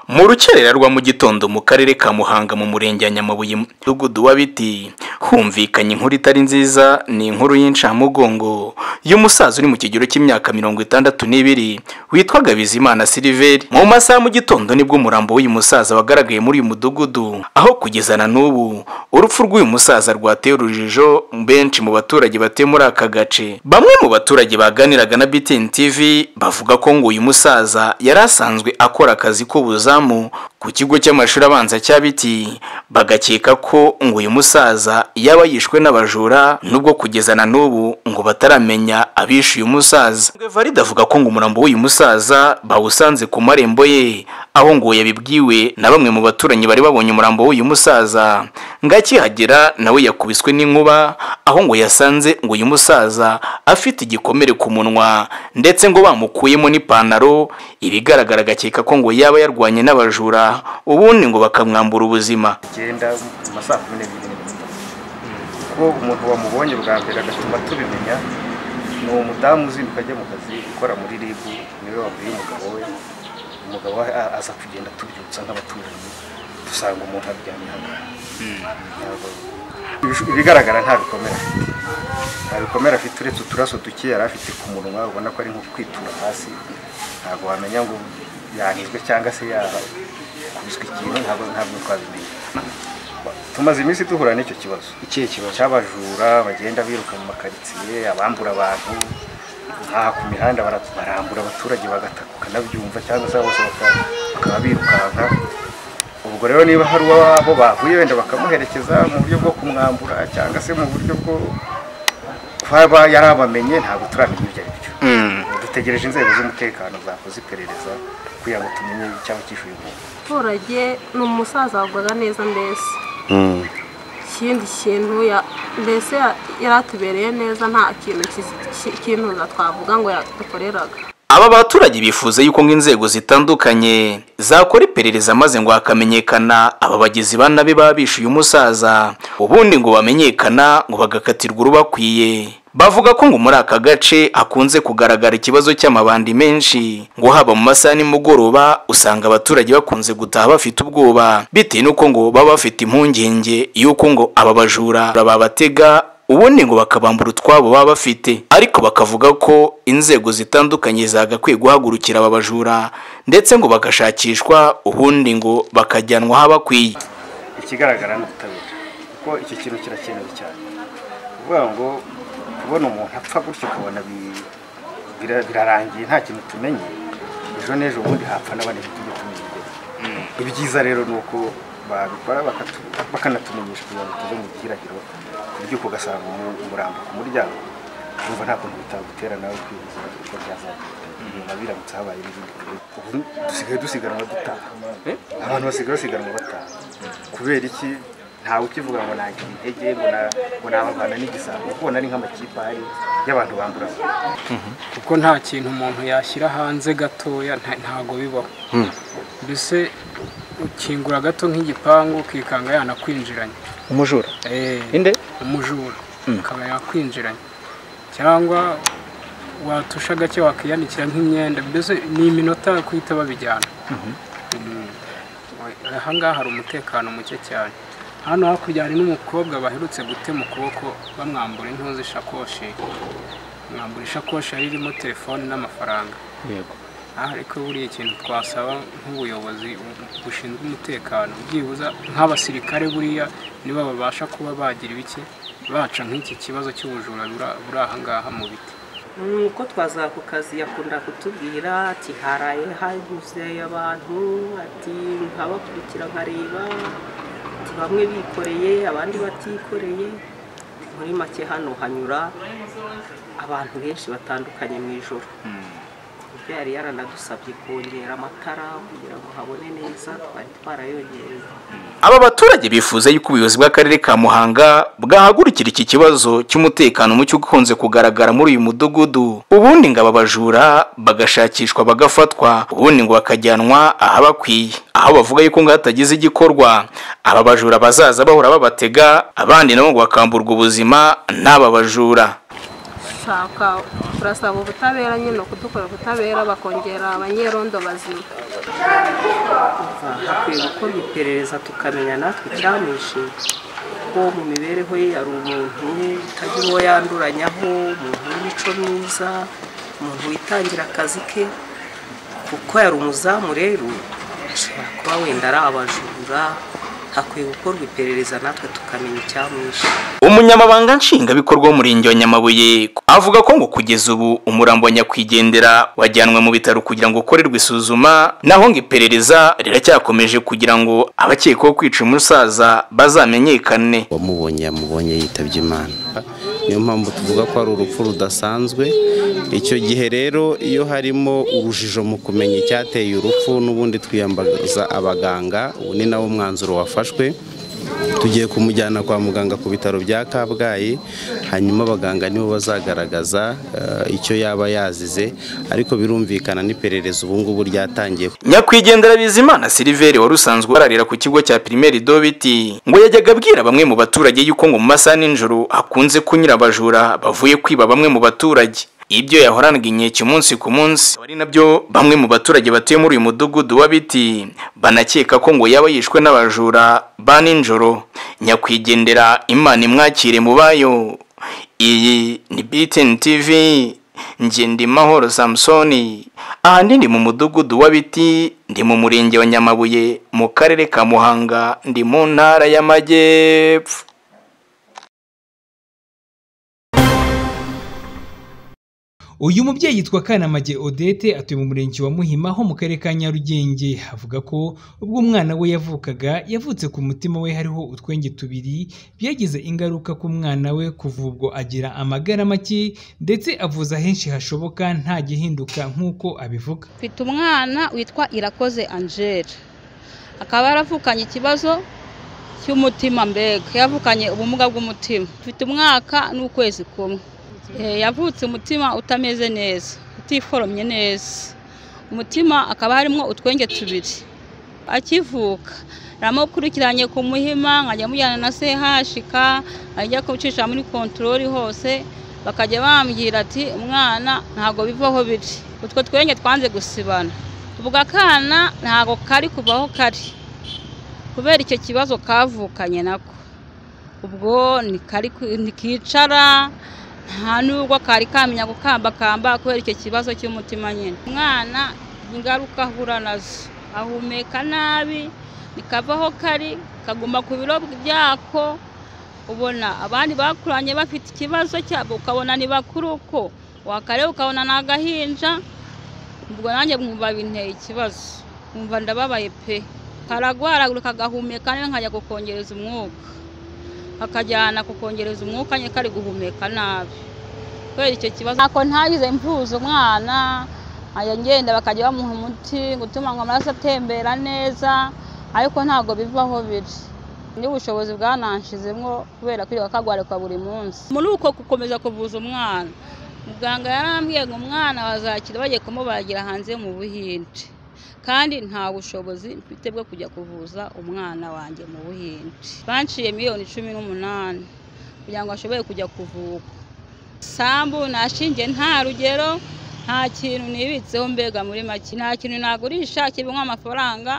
mu rukerera rwa mu gitondo mu karere ka muhanga mu murenge wa nyamabuye mu mudugudu wa biti humvikanye inkuru itari nziza ni inkuru y'incamugongo y'umusaza uri mu kigero cy'imyaka mirongo itandatu n'ibiri witwaga bizimana siliveri mu masaha mu gitondo nibwo umurambo w'uyu musaza wagaragaye muri uyu mudugudu aho kugeza na n'ubu urupfu rw'uyu musaza rwateye urujijo benshi mu baturage batuye muri aka gace bamwe mu baturage baganiraga na BTN TV bavuga ko ngo uyu musaza yari asanzwe akora akazi k'ubuzi ubuzamu ku kigo cy'amashuri abanza cya biti bagakeka ko ngo uyu musaza yaba yishwe n'abajura nubwo kugeza na n'ubu ngo bataramenya abishe uyu musaza valide avuga ko ngo umurambo w'uyu musaza bawusanze ku marembo ye aho ngo yabibwiwe na bamwe mu baturanyi bari babonye umurambo w'uyu musaza ngo akihagera nawe yakubiswe n'inkuba aho ngo yasanze ngo uyu musaza afite igikomere ku munwa ndetse ngo bamukuyemo n'ipantaro ibigaragara agakeka ko ngo yaba yarwaye barwanye n'abajura ubundi ngo bakamwambura ubuzima genda mu masaha kumi n'ebyiri kuko umuntu wamubonye bwa mbere agatuma tubimenya ni umudamu uzinduka ajya mu kazi ukora muri ribu niwe wabwiye umugabo we umugabo we aza kugenda tubyutsa nk'abaturanyi dusanga umuntu aryamye hano ibigaragara nta bikomera nta bikomera afite uretse uturaso duke yari afite ku munwa ubona ko ari nko kwitura hasi ntabwo wamenya ngo yanizwe cyangwa se yakubiswe ikintu ntabwo ntabwo twabimenya tumaze iminsi duhura n'icyo kibazo ikihe kibazo cy'abajura bagenda biruka mu makaritsiye abambura abantu nk'aha ku mihanda barambura abaturage bagataka ukanabyumva cyangwa se bose bakaba birukanka ubwo rero niba hari uwabo bahuye wenda bakamuherekeza mu buryo bwo kumwambura cyangwa se mu buryo bwo kuba yari abamenye ntabwo turamenya ibyo ari byo dutegereje inzego z'umutekano zakoze iperereza kugira ngo tumenye icyaba cyishuye umuntu abaturage ni umusaza wagwaga neza mbese ikindi kintu mbese yari atubereye neza nta kintu cy'intuza twavuga ngo yadukoreraga aba baturage bifuza yuko inzego zitandukanye zakora iperereza maze ngo hakamenyekana aba bagizi ba nabi babishe uyu musaza ubundi ngo bamenyekana ngo bagakatirwa urubakwiye bavuga ko ngo muri aka gace hakunze kugaragara ikibazo cy'amabandi menshi ngo haba mu masaha nimugoroba usanga abaturage bakunze gutaha bafite ubwoba bitewe n'uko ngo baba bafite impungenge y'uko ngo aba bajura babatega ubundi ngo bakabambura utwabo baba bafite ariko bakavuga ko inzego zitandukanye zagakwiye guhagurukira aba bajura ndetse ngo bagashakishwa ubundi ngo bakajyanwa aho bakwiye ikigaragara ni ubutabera kuko icyo kintu kirakenewe cyane kuvuga ngo kubona umuntu apfa gutyo ukabona birarangiye nta kintu tumenye ejo n'ejo bundi hapfa n'abandi tujya tumenya ibyiza rero ni uko babikora bakanatumenyesha kugira ngo tuve mu gihirahiro kuko ugasanga umurambo ku muryango urumva nta kuntu bitagutera nawe kwibuza uko byazagenda inyuma biramutse habaye n'ibindi ubu dusigaye dusiganwa dutaha abantu basigaye basiganwa bataha kubera iki ntawe ukivuga ngo nagira intege ngo nabavana n'igisabo kuko ubona ari nk'amakipe ahari y'abantu bambura kuko nta kintu umuntu yashyira hanze gatoya ntago bibaho mbese ukingura gato nk'igipangu ukikanga yanakwinjiranye umujura inde umujura akaba yakwinjiranye cyangwa watusha gake wakiyanikira nk'imyenda mbese ni iminota kuhita babijyana aha ngaha hari umutekano muke cyane hano hakurya hari n'umukobwa baherutse gutema ukuboko bamwambura intuzi ishakoshi mwambura ishakoshi yari irimo telefone n'amafaranga ariko buriya ikintu twasaba nk'ubuyobozi bushinzwe umutekano byibuze nk'abasirikare buriya nibo babasha kuba bagira ibiki baca nk'iki kibazo cy'ubujura buri aha ngaha mu biti nuko twaza ku kazi yakunda kutubwira ati haraye haguze abantu ati nkabakurikira nkareba ati bamwe bikoreye abandi batikoreye muri make hano hanyura abantu benshi batandukanye mu ijoro yari yaranadusabye kongera amatara kugira ngo habone neza twari twarayongereye aba baturage bifuza yuko ubuyobozi bw'akarere ka muhanga bwahagurukira iki kibazo cy'umutekano muke ukunze kugaragara muri uyu mudugudu ubundi ngo aba bajura bagashakishwa bagafatwa ubundi ngo bakajyanwa ahabakwiye aho bavuga yuko ngo hatagize igikorwa aba bajura bazaza bahora babatega abandi nabo ngo bakamburwa ubuzima n'aba bajura dushaka turasaba ubutabera nyine kudukorera ubutabera bakongera abanyerondo bazima hakwiye gukorwa iperereza tukamenya natwe icyamwishinga ko mu mibereho ye yari umuntu utagira uwo yanduranyaho umuntu w'imico myiza umuntu witangira akazi ke kuko yari umuzamu rero ashobora kuba wenda ari abajura hakwiye gukorwa iperereza natwe tukamenya icyamwishe umunyamabanga nshingwabikorwa w'umurenge wa nyamabuye avuga ko ngo kugeza ubu umurambo wa nyakwigendera wajyanwe mu bitaro kugira ngo ukorerwe isuzuma naho ngo iperereza riracyakomeje kugira ngo abakekwaho kwica umusaza bazamenyekane wamubonye yamubonye yitabye imana niyo mpamvu tuvuga ko ari urupfu rudasanzwe icyo gihe rero iyo harimo urujijo mu kumenya icyateye urupfu n'ubundi twiyambaza abaganga ubu ni nawo mwanzuro wafashwe tugiye kumujyana kwa muganga ku bitaro bya kabgayi hanyuma abaganga nibo bazagaragaza eh, icyo yaba yazize ariko birumvikana n'iperereza ubu ngubu ryatangiye nyakwigendera bizimana siliveri wari usanzwe ararira ku kigo cya pirimeri dobiti ngo yajyaga abwira bamwe mu baturage yuko ngo mu masaha n'ijoro hakunze kunyura abajura bavuye kwiba bamwe mu baturage ibyo yahoranaga inkeke umunsi ku munsi akaba ari nabyo bamwe mu baturage batuye muri uyu mudugudu wa biti banakeka ko ngo yaba yishwe n'abajura ba nijoro nyakwigendera imana imwakire mu bayo iyi ni bitini tivi njye ndi mahoro samusoni ahandi ndi mu mudugudu wa biti ndi mu murenge wa nyamabuye mu karere ka muhanga ndi mu ntara y'amajyepfo uyu mubyeyi yitwa kanamage odete atuye mu murenge wa muhima ho mu karere ka nyarugenge avuga ko ubwo umwana we yavukaga yavutse ku mutima we hariho utwenge tubiri byagize ingaruka ku mwana we kuva ubwo agira amagara make ndetse avuza henshi hashoboka nta gihinduka nk'uko abivuga mfite umwana witwa irakoze angele akaba yaravukanye ikibazo cy'umutima mbega yavukanye ubumuga bw'umutima mfite umwaka n'ukwezi kumwe Eh, yavutse umutima utameze neza utiforomye neza umutima akaba harimo utwenge tubiri akivuka naramukurikiranye ku muhima nkajya mujyana na sehashika ajya kubicisha muri kontorori hose bakajya bambwira ati umwana ntabwo bivaho biri utwo twenge twanze gusibana ubwo akana ntabwo kari kuvaho kari kubera icyo kibazo kavukanye nako ubwo ntikari ku- ntikicara nta nubwo kari kamenya gukambakamba kubera icyo kibazo cy'umutima nyine umwana ingaruka ahura nazo ahumeka nabi nikavaho kari kaguma ku biro byako ubona abandi bakuranye bafite ikibazo cyabo ukabona ni bakuru uko wakareba ukabona ni agahinja ubwo nanjye mwumva binteye ikibazo mwumva ndababaye pe karagwaragura kagahumeka nawe nkajya kukongereza umwuka akajyana kukongereza umwuka nyine kari guhumeka nabi kubera icyo kibazo ntako ntagize mvuza umwana nkajya ngenda bakajya bamuha umuti gutuma ngo amaraso atembera neza ariko ntabwo bivaho biri n'ubushobozi bwananshizemo kubera kwirirwa kagwarikwa buri munsi muri uko gukomeza kuvuza umwana muganga yarambwiye ngo umwana bazakira bagiye kumubagira hanze mu buhinde kandi nta bushobozi mfite bwo kujya kuvuza umwana wanjye mu buhinde banciye miliyoni cumi n'umunani kugira ngo ashobore kujya kuvuka sambu nashingiye nta rugero nta kintu nibitseho mbega muri make nta kintu nagurisha kibamo amafaranga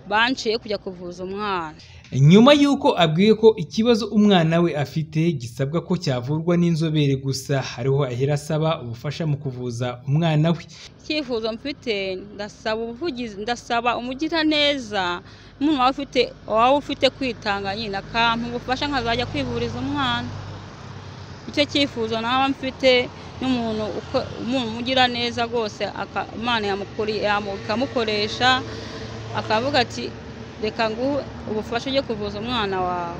banciye kujya kuvuza umwana nyuma y'uko abwiwe ko ikibazo umwana we afite gisabwa ko cyavurwa n'inzobere gusa hariho ahera asaba ubufasha mu kuvuza umwana we icyifuzo mfite ndasaba ubuvugizi ndasaba umugiraneza n'umuntu waba ufite waba ufite kwitanga nyine akampa ubufasha nkazajya kwivuriza umwana icyo cyifuzo naba mfite n'umuntu uko- umuntu umugiraneza rwose aka- imana yamukuriye yamu- ikamukoresha akavuga ati reka nguhe ubufasha ujye kuvuza umwana wawe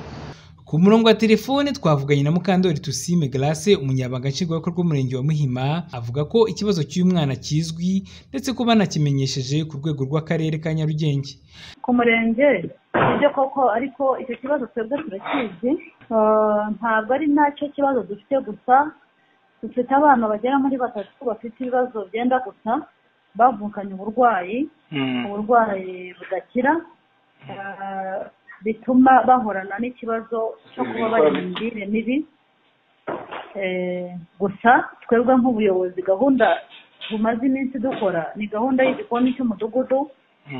Ku murongo wa telefone twavuganye na Mukandori Tusime Grace umunyabanga nshingwabikorwa w'umurenge wa Muhima avuga ko ikibazo cy'umwana kizwi ndetse ko banakimenyesheje ku rwego rw'akarere ka Nyarugenge. ku murenge ibyo koko ariko icyo kibazo twebwe turakizi Ah, ntabwo ari nacyo kibazo dufite gusa dufite abana bagera muri batatu bafite ibibazo byenda gusa bavukanye uburwayi uburwayi budakira ah, bituma bahorana n'ikibazo cyo kuba bari mu mirire mibi Eh, gusa twebwe nk'ubuyobozi gahunda bumaze iminsi dukora ni gahunda y'igikoni cy'umudugudu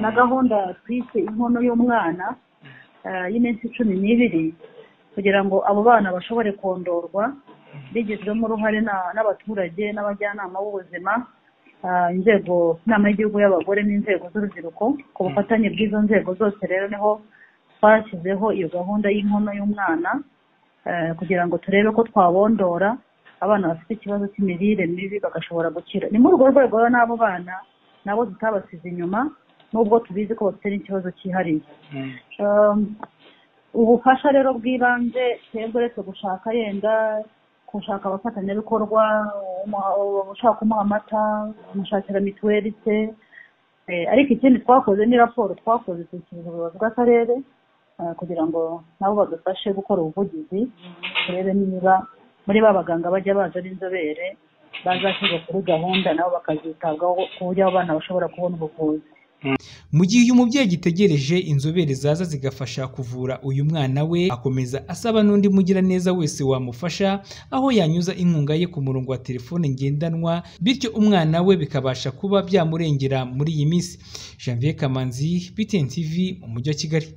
na gahunda twise inkono y'umwana eh, y'iminsi cumi n'ibiri kugira ngo abo bana bashobore kondorwa bigizwemo uruhare na- n'abaturage n'abajyanama b'ubuzima ah, inzego inama y'igihugu y'abagore n'inzego z'urubyiruko ku bufatanye bw'izo nzego zose rero niho twashyizeho iyo gahunda y'inkono y'umwana eh, kugira ngo turebe ko twabondora abana bafite ikibazo cy'imirire mibi bagashobora gukira ni muri urwo rwego rero n'abo bana nabo tutabasize inyuma nubwo tubizi ko bafite n'ikibazo cyihariye Um, ubufasha rero bw'ibanze twebwe uretse gushaka yenda gushaka abafatanyabikorwa umuha- ushaka kumuha amata umushakira mituweli se Eh, ariko ikindi twakoze ni raporo twakoze dushyikirizwa ubuyobozi bw'akarere eh, kugira ngo nabo badufashe gukora ubuvugizi turebe niba muri ba baganga bajya baza b'inzobere bazashyirwa kuri gahunda nabo bakazitabwaho ku buryo abo bana bashobora kubona ubuvuzi mu gihe uyu mubyeyi agitegereje inzobere zaza zigafasha kuvura uyu mwana we akomeza asaba n'undi mugiraneza wese wamufasha aho yanyuza inkunga ye ku murongo wa telefone ngendanwa bityo umwana we bikabasha kuba byamurengera muri iyi minsi janvier kamanzi btn tv mu mujyi wa kigali